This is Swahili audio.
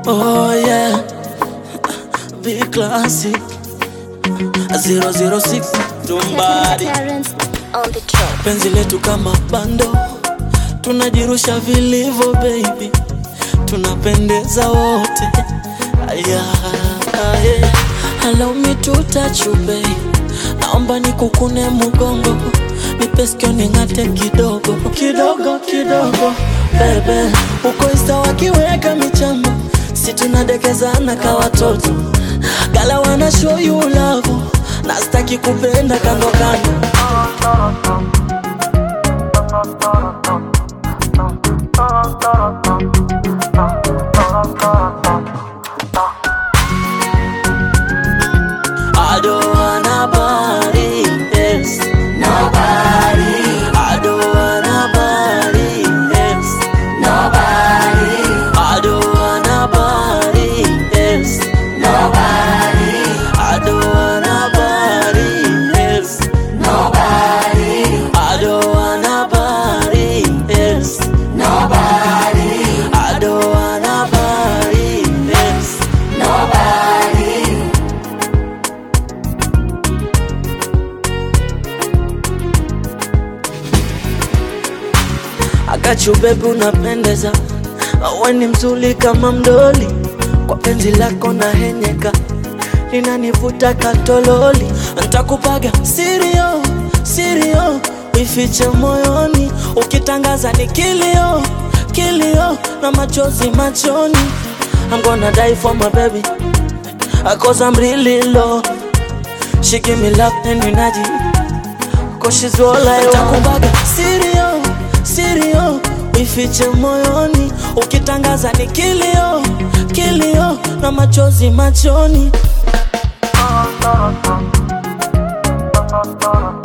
Oh yeah, big classic 006 tumbadi Terrence on the track. penzi letu kama bando, tunajirusha vilivyo baby, tunapendeza wote aya, aya. Allow me to touch you babe, naomba nikukune mugongo, nipe sikio ning'ate kidogo kidogo kidogo, bebe uko insta wakiweka michambo, si tunadekezana ka watoto, gala wana show you love, na sitaki kupenda kando kando I don't wanna body, yes. Nobody. I don't wanna body, yes. Nobody. I don't wanna body, yes. Nobody. I don't wanna body, yes. Nobody. I don't wanna body, yes. Nobody. I don't wanna body, yes. Nobody. Akachu bebi unapendeza, we ni mzuri kama mdoli, kwa penzi lako na henyeka linanivuta katololi, ntakupaga sirio sirio, ifiche moyoni, ukitangaza ni kilio kilio na machozi machoni. I'm gonna die for my baby, cause I'm really low. She give me love and energy Cause she's all I want Takubaga sirio, sirio Ifiche moyoni Ukitangaza ni kilio, kilio Na machozi machoni